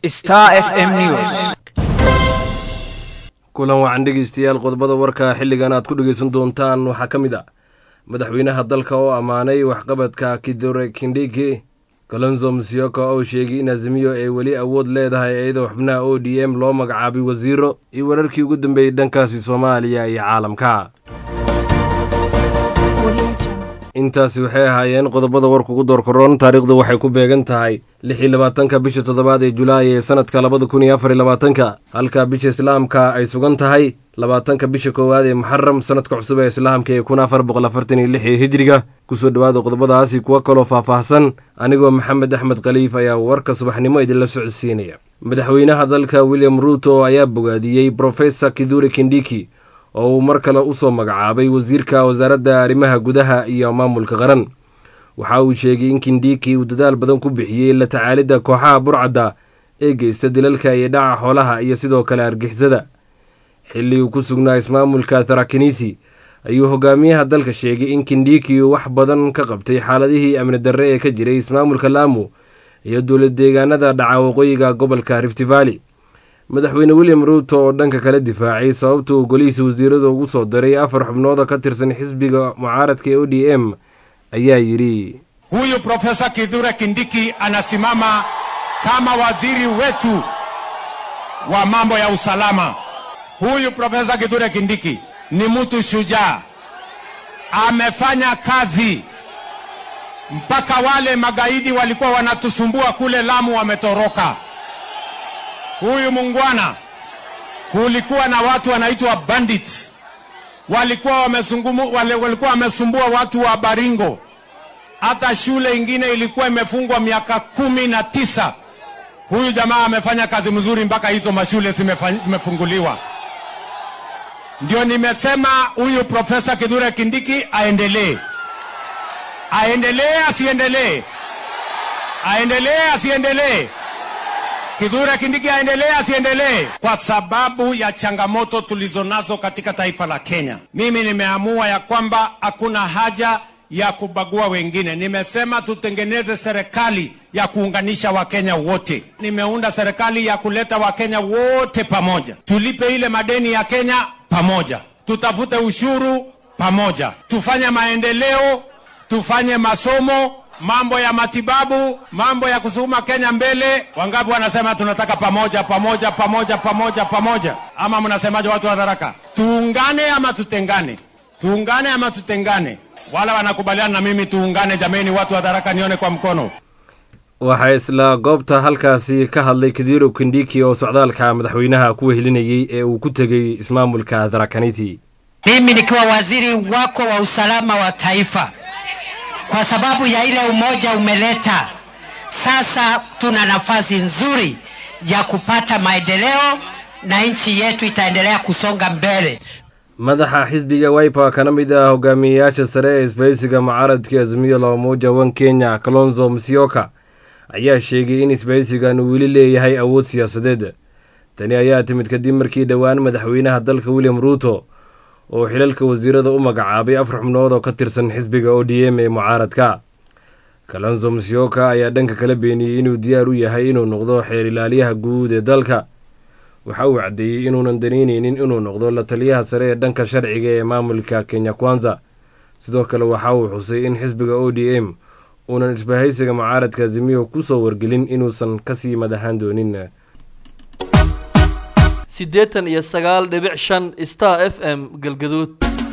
Star FM News. kulan wacan dhegeystayaal qodobada warka xilligan aad ku dhegeysan doontaan waxaa ka mid ah madaxweynaha dalka oo ammaanay waxqabadka kidore kindhigi kalonzo musyoka oo sheegay in azimiyo ay weli awood leedahay iyadoo xubnaha o d m loo magacaabay wasiiro iyo wararkii ugu dambeeyey dhankaasi soomaaliya iyo caalamka intaasi waxay ahaayeen qodobada warka ugu doorkaroon taariikhdu waxay ku beegan tahay lix iyo labaatanka bisha toddobaad ee julaay ee sanadka labada kun iyo afar iyo labaatanka halka bisha islaamka ay sugan tahay labaatanka bisha koowaad ee muxaram sanadka cusub ee islaamka ee kun afar boqol afartan iyo lix ee hijriga kusoo dhowaada qodobadaasi kuwo kaloo faahfaahsan anigoo maxamed axmed khaliif ayaa warka subaxnimo idinla socodsiinaya madaxweynaha dalka william ruuto ayaa bogaadiyey brofesor kiduri kindhiki oo uu mar kale usoo magacaabay wasiirka wasaaradda arrimaha gudaha iyo maamulka qaran waxa uu sheegay in kindhiki uu dadaal badan ku bixiyey la tacaalidda kooxaha burcadda ee geysta dilalka iyo dhaca xoolaha iyo sidoo kale argixisada xilli uu ku sugnaa ismaamulka tarakinisi ayuu hogaamiyaha dalka sheegay in kindhiki uu wax badan ka qabtay xaaladihii amni darre ee ka jiray ismaamulka laamu iyo dowlad deegaanada dhaca waqooyiga gobolka rift valley madaxweyne william ruuto oo dhanka kala difaacay sababta uu golihiisa wasiirada ugu soo diray afar xubnooda ka tirsan xisbiga mucaaradka ee o d m ayaa yidhi Huyu Profesa Kithure Kindiki anasimama kama waziri wetu wa mambo ya usalama. Huyu Profesa Kithure Kindiki ni mtu shujaa, amefanya kazi mpaka wale magaidi walikuwa wanatusumbua kule Lamu wametoroka. Huyu mungwana, kulikuwa na watu wanaitwa bandits, walikuwa wamesungumu, wale, walikuwa wamesumbua watu wa Baringo. Hata shule ingine ilikuwa imefungwa miaka kumi na tisa. Huyu jamaa amefanya kazi mzuri mpaka hizo mashule zimefa- zimefunguliwa. Ndio nimesema huyu Profesa Kithure Kindiki aendelee, aendelee asiendelee, aendelee asiendelee. Kithure Kindiki aendelee asiendelee? Kwa sababu ya changamoto tulizonazo katika taifa la Kenya, mimi nimeamua ya kwamba hakuna haja ya kubagua wengine. Nimesema tutengeneze serikali ya kuunganisha Wakenya wote. Nimeunda serikali ya kuleta Wakenya wote pamoja, tulipe ile madeni ya Kenya pamoja, tutafute ushuru pamoja, tufanye maendeleo, tufanye masomo mambo ya matibabu, mambo ya kusukuma Kenya mbele. Wangapi wanasema tunataka pamoja pamoja pamoja pamoja pamoja? Ama mnasemaje watu wa Tharaka? Tuungane ama tutengane? Tuungane ama tutengane? Wala wanakubaliana na mimi tuungane? Jameni, watu wa Tharaka, nione kwa mkono. waxaa isla goobta halkaasi ka hadlay kidiro kindhiki oo socdaalka madaxweynaha ku wehelinayey ee uu ku tegey ismaamulka tharakaniti mimi nikiwa waziri wako wa usalama wa taifa, kwa sababu ya ile umoja umeleta, sasa tuna nafasi nzuri ya kupata maendeleo na nchi yetu itaendelea kusonga mbele. madaxa xisbiga wiper kana mid ah hogaamiyeyaasha sare ee isbahaysiga mucaaradka azimiyo la umoja wan kenya kalonzo musyoka ayaa sheegay in isbahaysigan uu weli leeyahay awood siyaasadeed tani ayaa timid kadib markii dhowaan madaxweynaha dalka william ruuto oo xilalka wasiirada u magacaabay afar xubnood oo ka tirsan xisbiga o d m ee mucaaradka kalonzo musyoka ayaa dhanka kala beeniyey inuu diyaar u yahay inuu noqdo xeer ilaaliyaha guud ee dalka waxa uu caddeeyey inuunan danayneynin inuu noqdo la taliyaha sare ee dhanka sharciga ee maamulka kenya kwanza sidoo kale waxa uu xusay in xisbiga o d m uunan isbahaysiga mucaaradka azimiyo kusoo wargelin inuusan kasii madaxaan doonin siddeetan iyo sagaal dhibic shan star f m galgaduud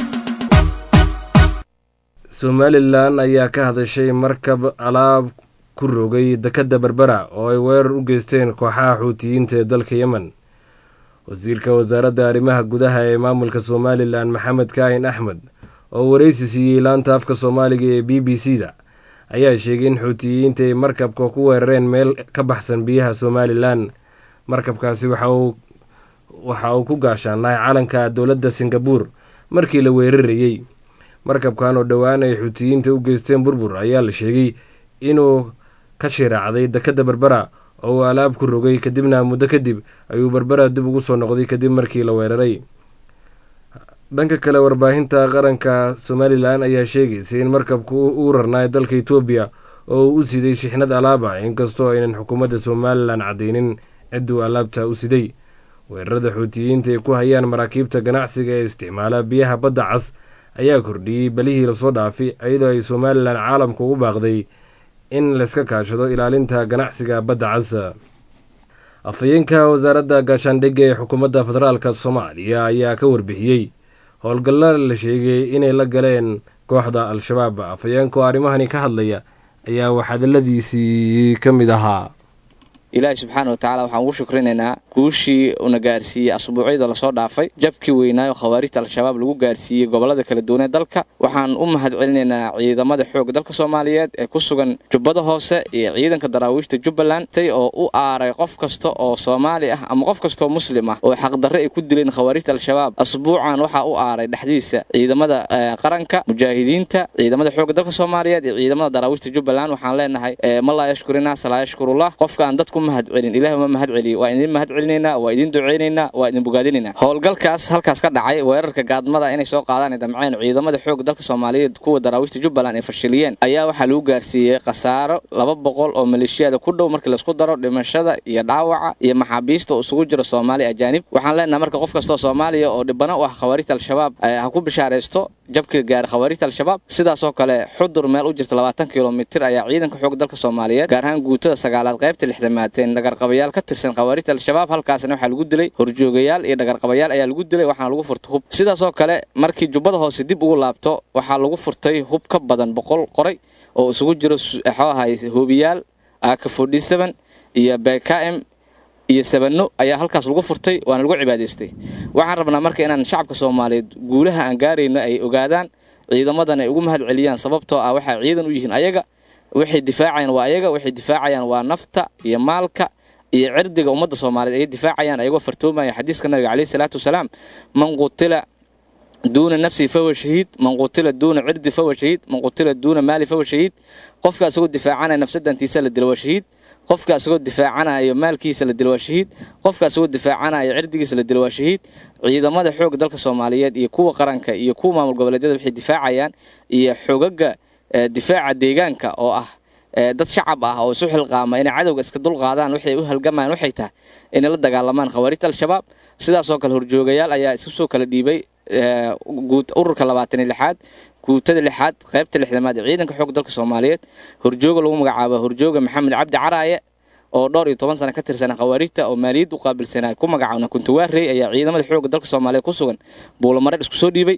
somalilan ayaa ka hadashay markab alaab ku rogay dekadda berbera oo ay weerar u geysteen kooxaha xuutiyiinta ee dalka yemen wasiirka wasaaradda arrimaha gudaha ee maamulka somalilan maxamed kaahin axmed oo wareysi siiyey laanta afka soomaaliga ee b b c da ayaa sheegay in xuutiyiinta ay markabka ku weerareen meel ka baxsan biyaha somalilan markabkaasi waxa uu waxa uu ku gaashaanahay calanka dowladda singabuur markii la weerarayey markabkan oo dhowaan ay xuutiyiinta u geysteen burbur ayaa la sheegay inuu ka shiraacday dekadda berbera oo uu alaab ku rogay kadibna muddo kadib ayuu berbera dib ugu soo noqday kadib markii la weeraray dhanka kale warbaahinta qaranka somalilan ayaa sheegaysa in markabku uu rarnaay dalka etoobiya oo uu u siday shixnad alaaba inkastoo aynan xukuumadda somalilan caddeynin cidduu alaabta u siday weerarada xuutiyiinta ay ku hayaan maraakiibta ganacsiga ee isticmaala biyaha badda cas ayaa kordhiyey belihii lasoo dhaafay iyadoo ay somalilan caalamka ugu baaqday in layska kaashado ilaalinta ganacsiga badda cas afhayeenka wasaaradda gaashaandhigga ee xukuumadda federaalk soomaaliya ayaa ka warbixiyey howlgalla la sheegay inay la galeen kooxda al-shabaab afhayeenka oo arrimahani ka hadlaya ayaa waxhadaladiisii ka mid ahaa ilaahay subxaana wa tacala waxaan ugu shukrinaynaa guushii una gaarsiiyey asbuucyada lasoo dhaafay jabkii weynaayo khawaarijta al-shabaab lagu gaarsiiyey gobollada kala duwanee dalka waxaan u mahad celinaynaa ciidamada xoogga dalka soomaaliyeed ee ku sugan jubbada hoose iyo ciidanka daraawiishta jubbaland tay oo u aaray qof kasta oo soomaali ah ama qof kastaoo muslim ah oo xaqdarre ay ku dileen khawaarijta al-shabaab asbuucan waxaa u aaray dhexdiisa ciidamada qaranka mujaahidiinta ciidamada xoogga dalka soomaaliyeed iyo ciidamada daraawiishta jubbaland waxaan leenahay ma laa yashkurina salaa yashkurullah qofka aan dadku mahad celin ilahi uma mahad celiyo waa idin mahad celinaynaa waa idin ducaynaynaa waa idin bogaadinaynaa howlgalkaas halkaas ka dhacay weerarka gaadmada inay soo qaadaan damceen ciidamada xoogga dalka soomaaliyeed kuwa daraawiishta jubbaland ay fashiliyeen ayaa waxaa lagu gaarsiiyey khasaaro laba boqol oo maleeshiyada ku dhow markii laisku daro dhimashada iyo dhaawaca iyo maxaabiista oo isugu jiro soomaali ajaanib waxaan leenahay marka qof kastoo soomaaliya oo dhibano u ah khawaarijta al-shabaab ha ku bishaaraysto jabkii gaara khawaarijta al-shabaab sidaasoo kale xudur meel u jirta labaatan kilomitir ayaa ciidanka xoogga dalka soomaaliyeed gaar ahaan guutada sagaalaad qaybta lixdamaad dhagarqabayaal ka tirsan khawaarijta al-shabaab halkaasna waxaa lagu dilay horjoogayaal iyo dhagarqabayaal ayaa lagu dilay waxaana lagu furtay hub sidaasoo kale markii jubbada hoose dib ugu laabto waxaa lagu furtay hub ka badan boqol qoray oo isugu jiro waxuu ahay hoobiyaal aka forty seven iyo bkm iyo sabano ayaa halkaas lagu furtay waana lagu cibaadaystay waxaan rabnaa marka inaan shacabka soomaaliyeed guulaha aan gaarayno ay ogaadaan ciidamadan ay ugu mahad celiyaan sababtoo ah waxay ciidan u yihiin ayaga waxay difaacayaan waa ayaga waxay difaacayaan waa nafta iyo maalka iyo cirdiga ummadda soomaaliyeed ayay difaacayaan ayagoo fartoomaya xadiiska nabiga caleyhi salaatu wasalaam man qutila duuna nafsihi fahuwa shahiid man qutila duuna cirdi fahuwa shahiid man qutila duuna maali fahuwa shahiid qofka asagoo difaacanaya nafsadantiisa la dilo waa shahiid qofka asagoo difaacanayo maalkiisa la dilo waa shahiid qofka asagoo difaacanayo cirdigiisa la dilo waa shahiid ciidamada xoogga dalka soomaaliyeed iyo kuwa qaranka iyo kuwa maamul goboleedyada waxay difaacayaan iyo xogaga difaaca deegaanka oo ah dad shacab ah oo isu xilqaama inay cadowga iska dulqaadaan waxay u halgamayaan waxay tahay inay la dagaalamaan khawaarijta al-shabaab sidaasoo kale horjoogayaal ayaa isu soo kala dhiibay ururka labaatan iyo lixaad guutada lixaad qaybta lixdamaad ee ciidanka xoogga dalka soomaaliyeed horjooga lagu magacaabo horjooga maxamed cabdi caraaye oo dhowr iyo toban sano ka tirsana khawaarijta oo maaliyad u qaabilsanaa ku magacaabna kuntawaarey ayaa ciidamada xoogga dalka soomaaliyeed ku sugan buulamareer isku soo dhiibay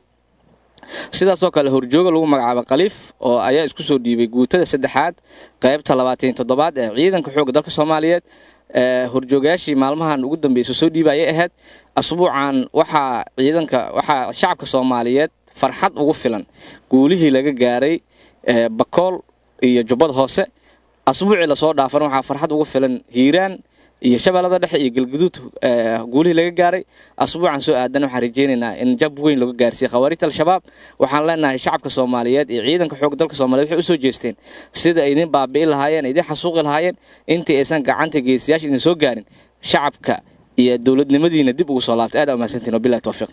sidaasoo kale horjooga lagu magacaabo khaliif oo ayaa isku soo dhiibay guutada saddexaad qaybta labaatan toddobaad ee ciidanka xoogga dalka soomaaliyeed horjoogayaashii maalmahan ugu dambeysay soo dhiiba ayay ahayd asbuucan waxaa ciidanka waxaa shacabka soomaaliyeed farxad ugu filan guulihii laga gaaray bakool iyo jubbada hoose asbuucii lasoo dhaafan waxaa farxad ugu filan hiiraan iyo shabeellada dhexe iyo galguduud guulihii laga gaaray asbuucan soo aadan waxaan rajeynaynaa in jab weyn laga gaarsiiye khawaarijta al-shabaab waxaan leenahay shacabka soomaaliyeed iyo ciidanka xoogga dalka soomaliyeed waxay usoo jeesteen sida ay idin baabi'i lahaayeen idin xasuuqi lahaayeen intii aysan gacanta geesiyaasha idin soo gaarin shacabka iyo dowladnimadiina dib ugu soo laabtay aad umahadsantiin wabilahi towfiiq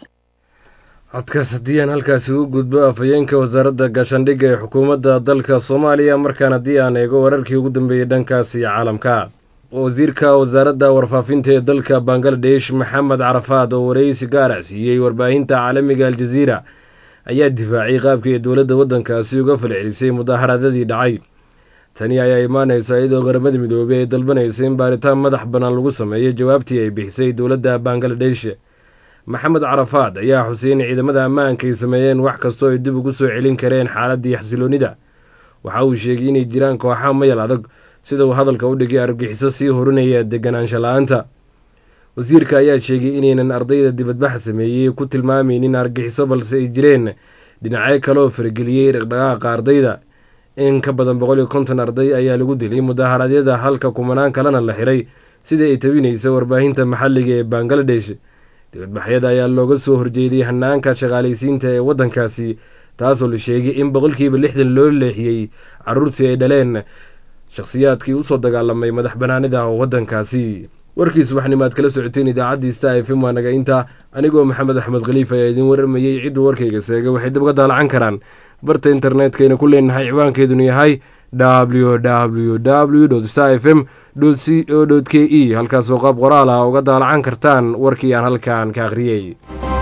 codkaas haddii aan halkaasi u gudbo afhayeenka wasaaradda gaashaandhigga ee xukuumadda dalka soomaaliya markaan haddii aan eego wararkii ugu dambeeyey dhankaas iyo caalamka wasiirka wasaaradda warfaafinta ee dalka bangaladesh maxamed carafaad oo wareysi gaara siiyey warbaahinta caalamiga aljaziira ayaa difaacay qaabkii ay dowladda waddankaasi uga falcelisay mudaaharadadii dhacay tani ayaa imaanaysa iyadoo qaramada midoobey ay dalbanaysa in baaritaan madax bannaan lagu sameeyo jawaabtii ay bixisay dowladda bangaladesh maxamed carafaad ayaa xusay in ciidamada ammaanka ay sameeyeen wax kastoo ay dib ugu soo celin kareen xaaladdii xasiloonnida waxa uu sheegay inay jiraan kooxa mayal adag sida uu hadalka u dhigay argagixiso sii horinaya deganaansha la-aanta wasiirka ayaa sheegay inaynan ardayda dibadbaxa sameeyey ku tilmaamaynin argagixiso balse ay jireen dhinacyo kaleoo farageliyey dhaqdhaqaaqa ardayda in ka badan boqol iyo konton arday ayaa lagu dilay mudaharaadyada halka kumanaan kalena la xiray sidai ay tabinaysa warbaahinta maxalliga ee bangaladesh dibadbaxyada ayaa looga soo horjeeday hanaanka shaqaalaysiinta ee waddankaasi taasoo la sheegay in boqolkiiba lixdan loo leexiyey caruurtii ay dhaleen shakhsiyaadkii usoo dagaalamay madax banaanida waddankaasi warkii subaxnimo aad kala socoteen idaacaddii star f m waa naga intaa anigoo maxamed axmed khaliif ayaa idiin warramayey cidduu warkayga seegay waxay dib uga daalacan karaan barta internetkayna ku leenahay ciwaankeeduna yahay www star f m c o k e halkaasoo qaab qoraal ah uga daalacan kartaan warkii aan halkan ka akhriyey